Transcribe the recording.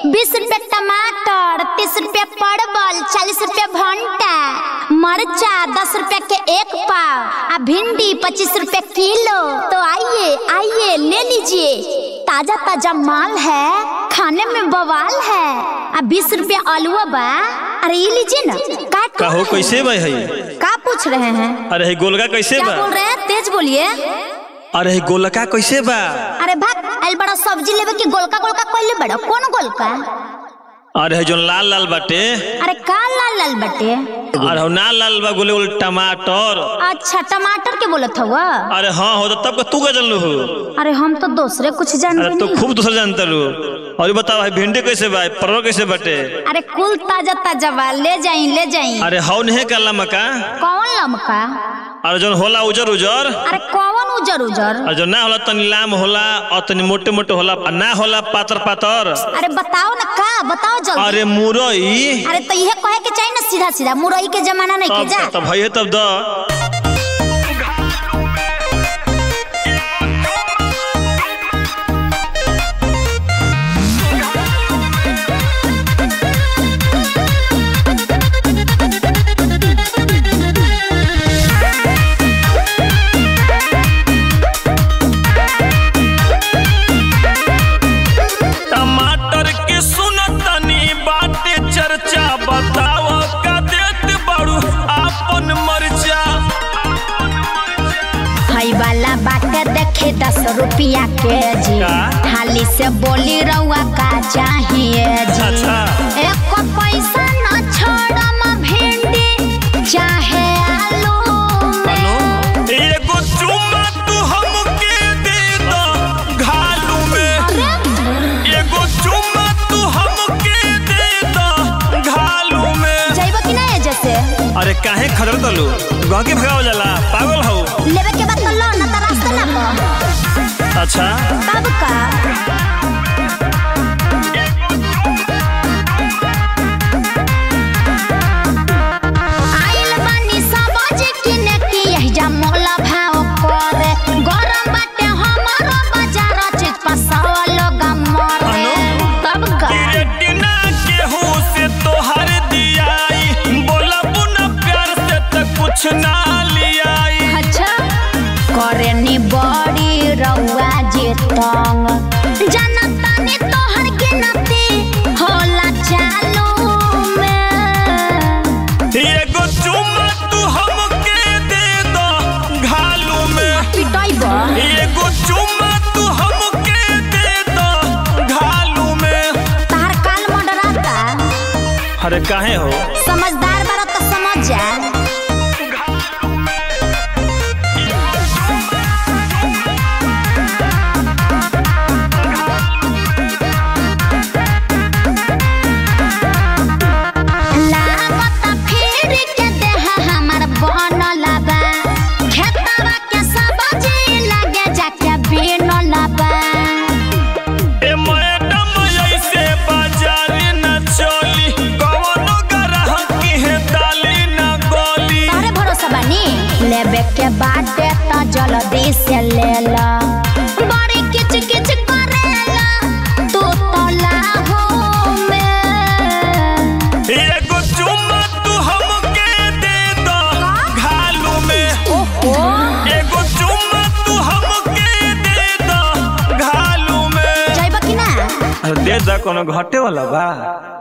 बीस रुपया टमाटर तीस रुपया परवल चालीस रुपया भंटा मरचा दस रुपया के एक पाव आ भिंडी पच्चीस रुपया किलो तो आइए आइए ले लीजिए ताजा ताजा माल है खाने में बवाल है आ बीस रुपया आलुआ बा अरे ये लीजिए ना का कहो कैसे बा है का पूछ रहे हैं अरे है गोलका कैसे क्या बा बोल रहे हैं तेज बोलिए अरे है गोलका कैसे बा अरे भाग आइल बड़ा सब्जी लेवे के गोलका गोलका कोइले बड़ा कौन गोलका अरे है जो लाल लाल बाटे अरे का लाल लाल बटे अरे हो ना लाल बा गोले गोले टमाटर अच्छा टमाटर के बोलत हुआ अरे हाँ हो तो तब का तू का जानलू हो अरे हम तो दूसरे कुछ जानते अरे तो नहीं खूब दूसरा जानता रू और बताओ भाई भिंडी कैसे बा परवल कैसे बाटे अरे कुल ताजा ताजा बा ले जाई ले जाई अरे हौ नहीं का लमका कौन लमका अरे जौन होला उजर उजर अरे कौन उजर उजर और जो ना होला तनी लाम होला और तनी मोटे मोटे होला और ना होला पातर पातर अरे बताओ ना का बताओ जल्दी अरे मुरई अरे तो यह कहे के चाहिए ना सीधा सीधा मुरई के जमाना नहीं के जा तब तब भैया तब द टमाटर के सुनतनी बाटे चर्चा बताव का देत बाड़ू आपन मर्चा हई वाला बाटे देखे दस रुपया के जी का? थाली से बोली रउआ का चाहिए जी अच्छा। एक पैसा न छोड़म भिंडी चाहे आलू में एगो चुम्मा तू हमके दे दो घालू में एगो चुम्मा तू हमके दे दो घालू में जाइब कि नहीं जैसे अरे काहे खड़ल तलू गाँव के भगावल जाला पागल हो लेवे के बाद तो लो ना तो रास्ता ना पा अच्छा तब का आइल बानी सब्जी किने की यही जा मोला भाव करे गरम बाटे हमारो बाजार चीज पसावल गमरे तब का रेटिना केहू से तोहर दियाई बोला बुना प्यार से त कुछ ना लियाई अच्छा करे नी बड़ी रउआ जे तंग जनता ने तोहर गिनती होला चालू में एगो चुम्मा तू हमके दे दो घालू में पिटाई बा एगो चुम्मा तू हमके दे दो घालू में तार काल मंडराता अरे काहे हो समझदार बारा तो समझ जा लागत फिर के देह हमर बनल बा खेतवा के सब्जी लगे जाके बिनल बा ए मैडम ऐसे बाजार न चली कवनो ग्राहक के डाली न गोली तारे भरोसा बानी लेबे के बाटे त जल्दी से ले ला बड़ी किच किच करेला तू तो लाहो में एगो चुम्मा तू हमके दे दो घालू में ओहो एगो चुम्मा तू हमके दे दो घालू में जाइब कि ना दे दा कोनो घटे वाला बा